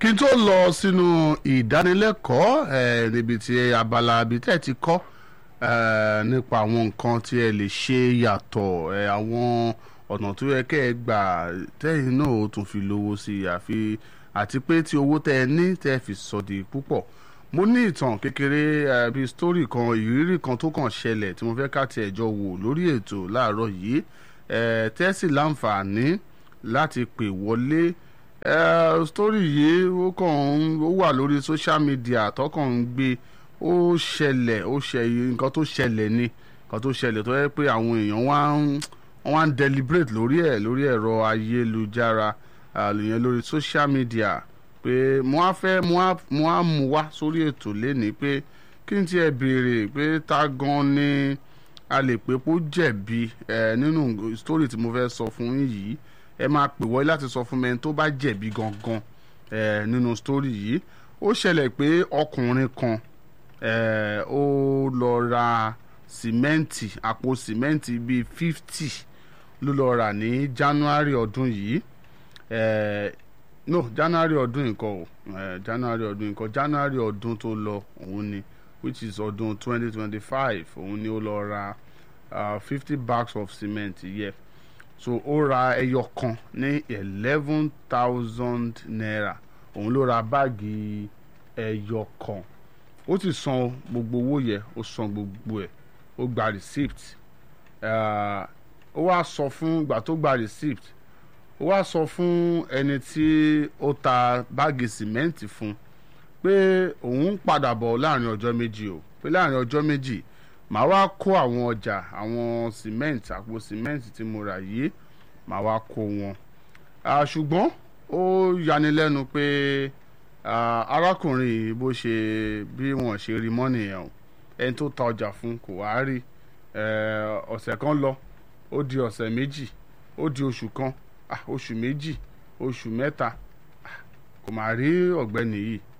kí n tó lọ sínú ìdánilẹ́kọ̀ọ́ eh, níbi tí abala ibi tẹ́ ẹ ti kọ́ eh, nípa àwọn nǹkan tí ẹ lè ṣe yàtọ̀ eh, àwọn ọ̀nà tó yẹ kẹ́ ẹ gbà tẹ́yìn náà ó tún fi lówó sí i àfi àti pé tí owó tẹ́ ẹ ní tẹ́ ẹ fi sọ di púpọ̀ mo ní ìtàn kékeré eh, bíi sítórì kan ìrírí kan tó kàn ṣẹlẹ̀ tí mo fẹ́ ká tiẹ̀ jọ wò lórí ètò láàárọ̀ yìí eh, tẹ́sí láǹfààní láti pè wọlé eh, sítórì yìí ó kàn ń ó wà lórí social media tọkàn ń gbé ó ṣẹlẹ̀ ó ṣe nǹkan tó ṣẹlẹ̀ ni nǹkan tó ṣẹlẹ̀ tó yẹ pé àwọn èèyàn wá ń wọ́n wá ń deliberate lórí ẹ̀ lórí ẹ̀rọ ayélujára àlùyẹn lórí social media pé mo á fẹ́ mo á mo á mú wá sórí ètò lénìí pé kí n tiẹ̀ béèrè pé ta gan ni a lè pé kó jẹ̀bi ẹ̀ nínú story tí mo fẹ́ sọ fún yín yìí ẹ máa pè wọlé láti sọ fún mi ẹni tó bá jẹ̀bi gangan ẹ̀ nínú story yìí ó ṣẹlẹ̀ pé ọkùnrin kan ẹ̀ ó lọ ra sìmẹ́ǹtì àpò sìmẹ́ǹtì bíi fifty ló lọ rà ní January ọdún yìí ẹ̀ no January ọdún nǹkan o ẹ̀ January ọdún nǹkan January ọdún tó lọ òun ni which is ọdún twenty twenty five òun ni ó lọ ra fifty bags of cement yẹ. Yeah so ó ra ẹyọ kan ní eleven thousand naira òun ló ra báàgì ẹyọ kan ó ti san gbogbo owó yẹ ó san gbogbo ẹ̀ ó gba receipt ó wá sọ fún ìgbà tó gba receipt ó wá sọ fún ẹni tí ó ta báàgì sìmẹ́ǹtì fún pé òun ń padà bọ̀ láàrin ọjọ́ méjì o pé láàrin ọjọ́ méjì màá wá kó àwọn ọjà àwọn cement àpò cement tí mo rà yìí màá wá kó wọn ṣùgbọ́n ó yanilẹ́nu pé arákùnrin yìí bó ṣe bí wọ́n ṣe rí mọ́ nìyẹn o ẹni tó ta ọjà fún kò wá rí ọ̀sẹ̀ kan lọ ó di ọ̀sẹ̀ méjì ó di oṣù kan oṣù méjì oṣù mẹ́ta kò má rí ọ̀gbẹ́ni yìí